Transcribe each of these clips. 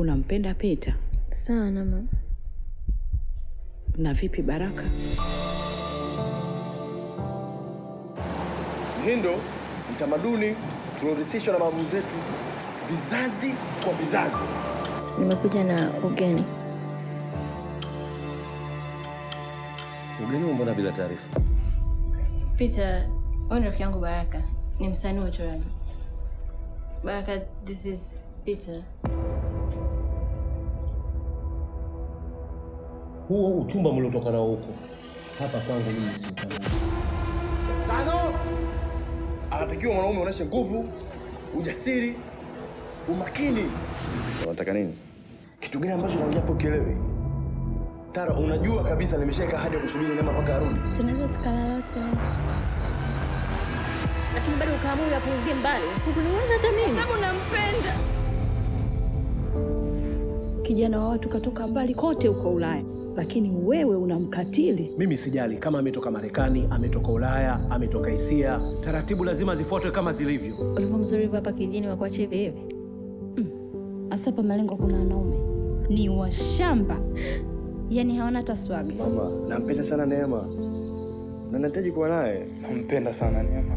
Unampenda Pita? Sana mama. Na vipi Baraka? Mhindo ni tamaduni tuliorithishwa na mababu zetu vizazi kwa vizazi. Nimekuja na ugeni. Ugeni mbona bila taarifa? Peter, huyu ni rafiki yangu Baraka. Ni msanii wa uchoraji. Baraka, this is Peter. Huo uchumba mliotoka nao huko hapa kwangu mimi si utani. Tano, anatakiwa mwanaume aonyeshe nguvu, ujasiri, umakini. Unataka nini? Kitu gani ambacho naongea hapo kielewi? Tara, unajua kabisa nimeshaweka ahadi ya kusubiri Neema mpaka arudi. Tunaweza tukalala wote. Lakini bado ukaamua uyapuuzie mbali. Hukuniweza hata mimi. Kama unampenda. Kijana wa watu katoka mbali kote huko Ulaya, lakini wewe unamkatili. Mimi sijali kama ametoka Marekani, ametoka Ulaya, ametoka Asia, taratibu lazima zifuatwe kama zilivyo. Ulivyo mzuri hapa kijini wa kuacha hivi hivi. Hasa hapa malengo kuna wanaume ni washamba, yaani hawana hata swaga. Mama, nampenda sana Neema na nahitaji kuwa naye. Nampenda sana Neema.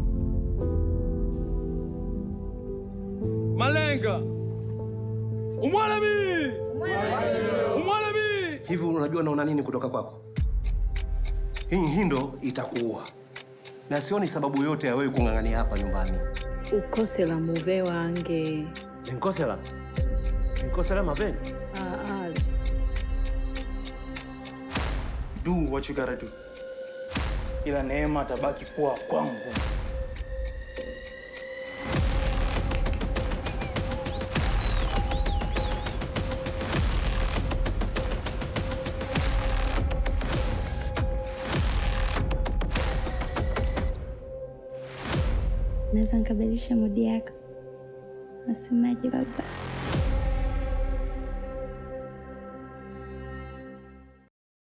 Malenga umwalemi umwalemi Hivi unajua naona nini kutoka kwako? Hii hindo itakuua, na sioni sababu yote ya wewe kung'ang'ania hapa nyumbani. Ukose la muve wange Ninkosela ninkosela mapeni Aa, Do what you gotta do. Ila Neema atabaki kuwa kwangu. Naweza nikabadilisha mudi yako. Nasemaje baba?